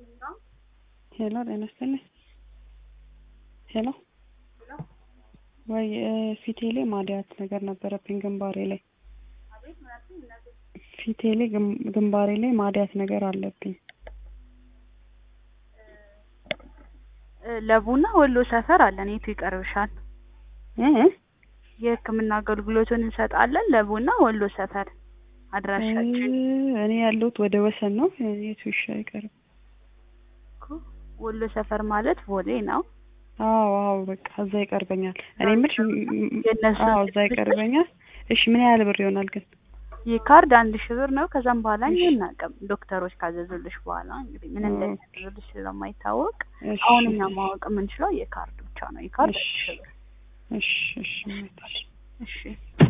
ሄሎ ጤና ይስጥልኝ። ሄሎ ወይ ፊቴ ላይ ማድያት ነገር ነበረብኝ ግንባሬ ላይ ፊቴ ላይ ግንባሬ ላይ ማድያት ነገር አለብኝ። ለቡና ወሎ ሰፈር አለን። የቱ ይቀርብሻል? እ የሕክምና አገልግሎቱን እንሰጣለን። ለቡና ወሎ ሰፈር አድራሻችን እኔ ያለሁት ወደ ወሰን ነው። የቱ ይሻ ይቀርብ? እኮ ወሎ ሰፈር ማለት ቦሌ ነው። አዎ አዎ በቃ እዛ ይቀርበኛል። እኔ የምልሽ የእነሱ አዎ እዛ ይቀርበኛል። እሺ ምን ያህል ብር ይሆናል ግን? ይህ ካርድ አንድ ሺህ ብር ነው። ከዛም በኋላ እኛ አናውቅም። ዶክተሮች ካዘዙልሽ በኋላ እንግዲህ ምን እንደሚያዘዙልሽ ስለማይታወቅ እሺ አሁን እኛ ማወቅ የምንችለው የካርድ ብቻ ነው። የካርድ እሺ አንድ ሺህ ብር። እሺ እሺ እሺ እሺ